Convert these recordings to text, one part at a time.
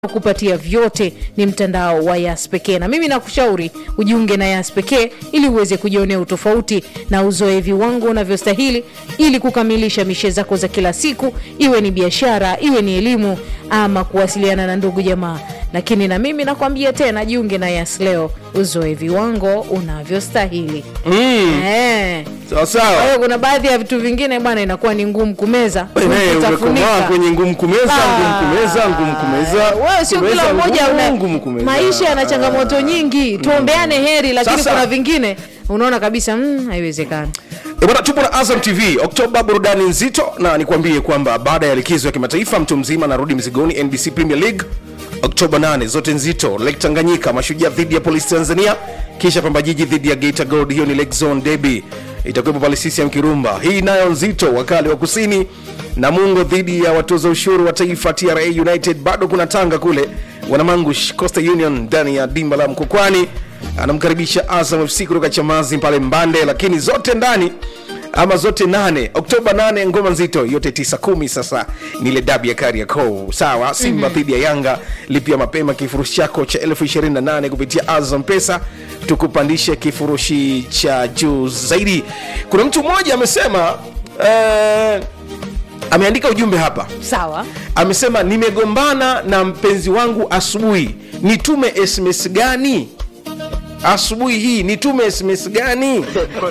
kupatia vyote ni mtandao wa Yas pekee, na mimi nakushauri ujiunge na Yas pekee ili uweze kujionea utofauti na uzoe viwango unavyostahili ili kukamilisha mishe zako za kila siku, iwe ni biashara, iwe ni elimu ama kuwasiliana na ndugu jamaa. Lakini na mimi nakwambia tena, jiunge na Yas leo, uzoe viwango unavyostahili. Mm, Eh. sawa Kwa sawa. hiyo kuna baadhi ya vitu vingine bwana, inakuwa ni ngumu kumeza, Wewe naye kutafunika. umekomaa kwenye ngumu kumeza, ngumu kumeza, ngumu kumeza. Wewe sio Kumeza kila mmoja ngumu, una ngumu kumeza. maisha yana changamoto nyingi, tuombeane heri, lakini Sasa- kuna vingine unaona kabisa mm, haiwezekani. E bwana, tupo na Azam TV Oktoba, burudani nzito, na nikwambie kwamba baada ya likizo ya kimataifa mtu mzima anarudi mzigoni. NBC Premier League Oktoba 8, zote nzito. Lake Tanganyika, Mashujaa dhidi ya Polisi Tanzania, kisha Pamba Jiji dhidi ya Geita Gold. Hiyo ni Lake Zone Derby, itakuwepo pale CCM Kirumba. Hii nayo nzito, wakali wa kusini Namungo dhidi ya watoza ushuru wa taifa TRA United. Bado kuna Tanga kule, Wanamangush Coastal Union ndani ya dimba la Mkokwani anamkaribisha Azam FC kutoka Chamazi pale Mbande, lakini zote ndani ama zote nane Oktoba 8 ngoma nzito yote tisa kumi. Sasa ni ile dabi ya Kariakoo, sawa. Simba dhidi ya Yanga, lipia mapema kifurushi chako cha elfu ishirini na nane kupitia Azam Pesa, tukupandishe kifurushi cha juu zaidi. Kuna mtu mmoja amesema eh, ameandika ujumbe hapa Sawa, amesema nimegombana na mpenzi wangu asubuhi, nitume SMS gani? Asubuhi hii nitume SMS gani?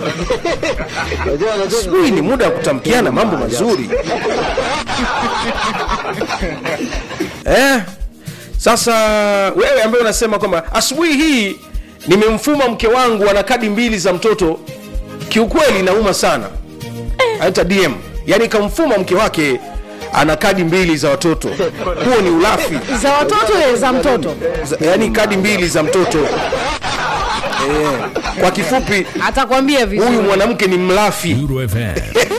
Asubuhi ni muda wa kutamkiana mambo mazuri eh. Sasa wewe ambaye unasema kwamba asubuhi hii nimemfuma mke wangu ana kadi mbili za mtoto, kiukweli inauma sana hata DM yani kamfuma mke wake ana kadi mbili za watoto. Huo ni ulafi za watoto eh, za mtoto Za- yani kadi mbili za mtoto eh. Kwa kifupi, atakwambia huyu vizuri. mwanamke ni mlafi. Duro FM.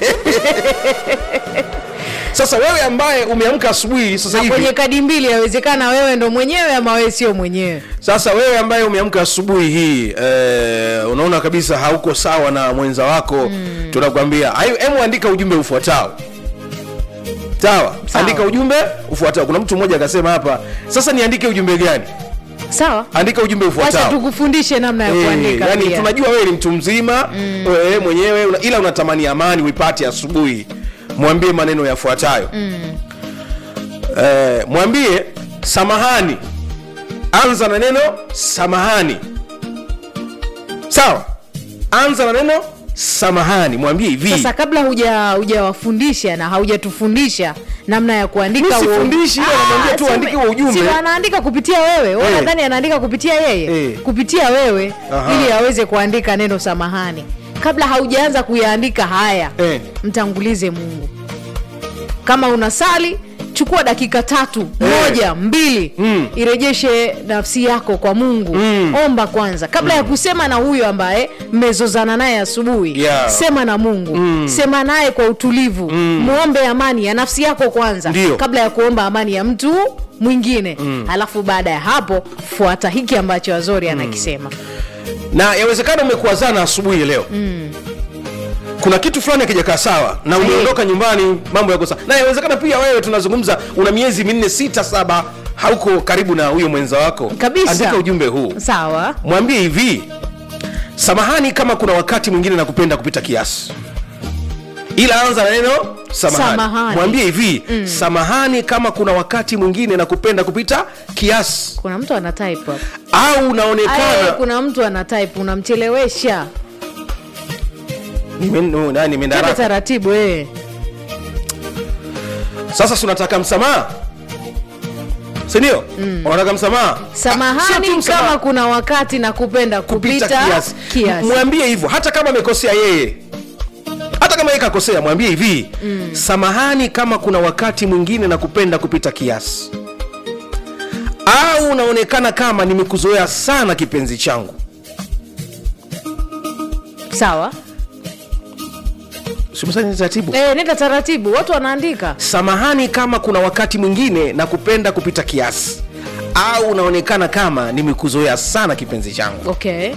Sasa wewe ambaye umeamka asubuhi sasa Na kwenye hivi, kadi mbili, yawezekana wewe ndo mwenyewe ama wewe sio mwenyewe. sasa wewe ambaye umeamka asubuhi hii eh, unaona kabisa hauko sawa na mwenza wako tunakwambia, hayo- hebu andika ujumbe ufuatao. Sawa, Sawa. andika ujumbe ufuatao. Kuna mtu mmoja akasema hapa, sasa niandike ujumbe gani? Sawa, andika ujumbe wacha ufuatao tukufundishe namna ya Eh, kuandika. yani pia. tunajua wewe ni mtu mzima wewe mwenyewe una, ila unatamani amani uipate asubuhi mwambie maneno yafuatayo eh, mwambie samahani anza na neno samahani sawa anza na neno samahani mwambie hivi Sasa kabla huja hujawafundisha na haujatufundisha namna ya kuandika Mi huo- sifundishi, yeye Ah, anamwambia tu si aandike ume- huo ujumbe. si anaandika kupitia wewe wewe Eh. nadhani anaandika kupitia yeye Eh. kupitia wewe Aha. ili aweze kuandika neno samahani kabla haujaanza kuyaandika haya Eh. mtangulize mungu kama unasali chukua dakika tatu Eh. moja mbili Mm. irejeshe nafsi yako kwa mungu Mm. omba kwanza kabla ya kusema na huyo ambaye mmezozana naye asubuhi Yeah. sema na mungu sema naye kwa utulivu muombe amani ya nafsi yako kwanza Ndio. kabla ya kuomba amani ya mtu mwingine alafu baada ya hapo fuata hiki ambacho azori anakisema na yawezekana umekuazana asubuhi ya leo kuna kitu fulani akijakaa sawa na umeondoka nyumbani mambo yako sawa na yawezekana pia wewe tunazungumza una miezi minne sita saba hauko karibu na huyo mwenza wako Kabisa. andika ujumbe huu sawa mwambie hivi samahani kama kuna wakati mwingine nakupenda kupita kiasi ila anza na neno samahani, Samahani. mwambie hivi samahani kama kuna wakati mwingine nakupenda kupita kiasi kuna mtu ana type hapo. au Aye, unaonekana kuna mtu ana type unamchelewesha Nime- no, nani, nimeenda tena haraka. taratibu eh. sasa si unataka msamaha sindio unataka msamaha Ah, sio samahani tu msamaha, kama kuna wakati na kupenda kupita, kupita kiasi. kiasi. mwambie hivyo hata kama amekosea yeye hata kama yeye kakosea mwambie hivi samahani kama kuna wakati mwingine na kupenda kupita kiasi au unaonekana kama nimekuzoea sana kipenzi changu sawa simsani taratibu eh, nenda taratibu watu wanaandika samahani kama kuna wakati mwingine na kupenda kupita kiasi au unaonekana kama nimekuzoea sana kipenzi changu okay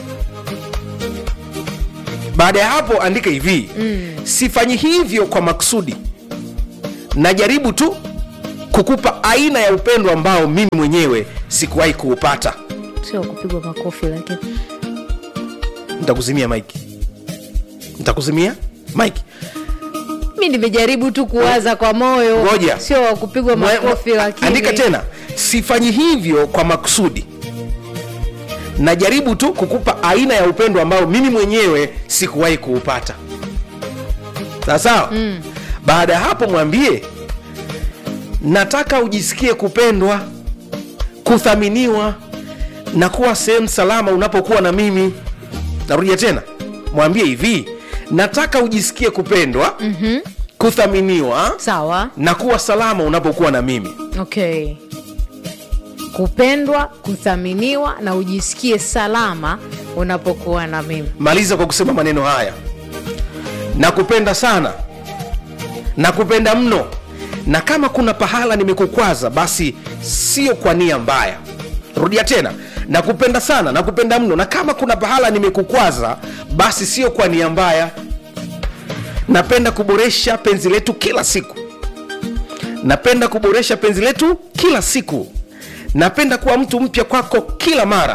baada ya hapo andika hivi mm. sifanyi hivyo kwa maksudi najaribu tu kukupa aina ya upendo ambao mimi mwenyewe sikuwahi kuupata sio kupigwa makofi lakini nitakuzimia mike nitakuzimia mike mi nimejaribu tu kuwaza kwa moyo Ngoja. sio wa kupigwa Mwe- makofi mwe- lakini andika tena sifanyi hivyo kwa makusudi najaribu tu kukupa aina ya upendo ambao mimi mwenyewe sikuwahi kuupata sawa sawa mm. baada ya hapo mwambie nataka ujisikie kupendwa kuthaminiwa na kuwa sehemu salama unapokuwa na mimi narudia tena mwambie hivi nataka ujisikie kupendwa mm-hmm. kuthaminiwa sawa na kuwa salama unapokuwa na mimi okay kupendwa kuthaminiwa na ujisikie salama unapokuwa na mimi maliza kwa kusema maneno haya nakupenda sana nakupenda mno na kama kuna pahala nimekukwaza basi sio kwa nia mbaya rudia tena nakupenda sana nakupenda mno na kama kuna pahala nimekukwaza basi sio kwa nia mbaya napenda kuboresha penzi letu kila siku napenda kuboresha penzi letu kila siku napenda kuwa mtu mpya kwako kila mara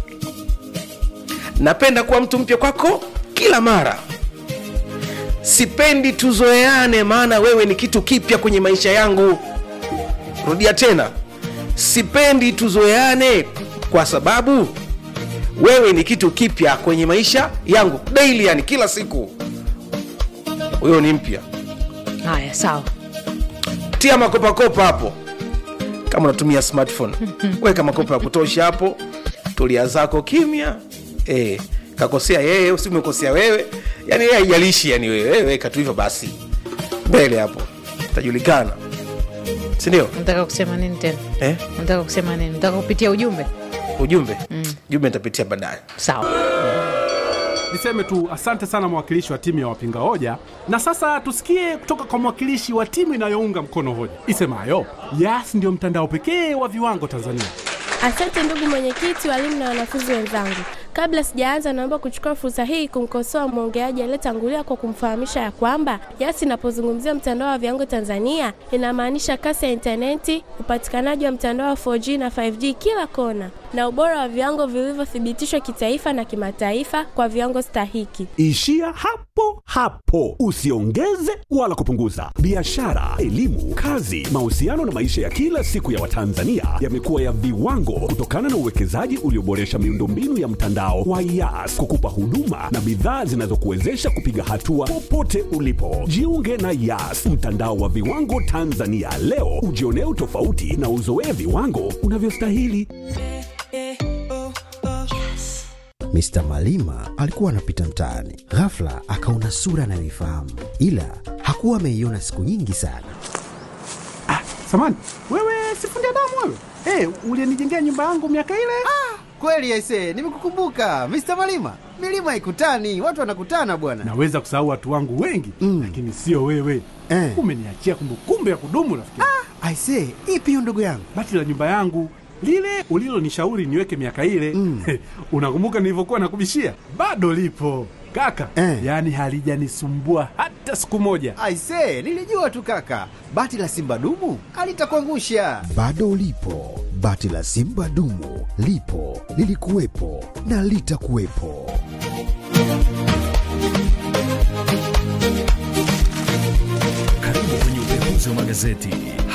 napenda kuwa mtu mpya kwako kila mara sipendi tuzoeane maana wewe ni kitu kipya kwenye maisha yangu rudia tena sipendi tuzoeane kwa sababu wewe ni kitu kipya kwenye maisha yangu daily yani kila siku huyo ni mpya haya sawa tia makopakopa hapo kama unatumia smartphone weka makopa ya kutosha hapo tulia zako kimya e, kakosea yeye usi umekosea wewe yani yeye haijalishi yani wewe wewe weka tu hivyo basi mbele hapo tajulikana sindio nataka kusema nini tena eh? nataka kusema nini nataka kupitia ujumbe ujumbe mm. ujumbe nitapitia baadaye sawa niseme tu asante sana mwakilishi wa timu ya wapinga hoja na sasa tusikie kutoka kwa mwakilishi wa timu inayounga mkono hoja isemayo yas ndio mtandao pekee wa viwango tanzania Asante ndugu mwenyekiti, walimu na wanafunzi wenzangu. Kabla sijaanza, naomba kuchukua fursa hii kumkosoa mwongeaji aliyetangulia kwa kumfahamisha ya kwamba YAS inapozungumzia mtandao wa viwango Tanzania inamaanisha kasi ya intaneti, upatikanaji wa mtandao wa 4G na 5G kila kona, na ubora wa viwango vilivyothibitishwa kitaifa na kimataifa kwa viwango stahiki. Ishia hapo hapo, usiongeze wala kupunguza. Biashara, elimu, kazi, mahusiano na maisha ya kila siku ya Watanzania yamekuwa ya viwango kutokana na uwekezaji ulioboresha miundombinu ya mtandao wa YAS kukupa huduma na bidhaa zinazokuwezesha kupiga hatua popote ulipo. Jiunge na YAS, mtandao wa viwango Tanzania leo, ujionee utofauti na uzoee viwango unavyostahili. Mr. Malima alikuwa anapita mtaani, ghafla akaona sura anayoifahamu, ila hakuwa ameiona siku nyingi sana. samani wewe sifundi damu wewe hey, ulienijengea nyumba yangu miaka ile Kweli aise, nimekukumbuka Mr. Malima. Milima haikutani, watu wanakutana bwana. naweza kusahau watu wangu wengi mm. lakini sio wewe Eh. umeniachia kumbukumbu ya kudumu rafiki Aise, ipi hiyo ndugu yangu? bati la nyumba yangu lile ulilonishauri niweke miaka ile mm. unakumbuka nilivyokuwa nakubishia bado lipo kaka Eh. yaani halijanisumbua hata siku moja Aise, nilijua tu kaka, bati la simba dumu alitakuangusha. Bado ulipo, bati la Simba dumu lipo, lilikuwepo na litakuwepo. Karibu kwenye upekuzi wa magazeti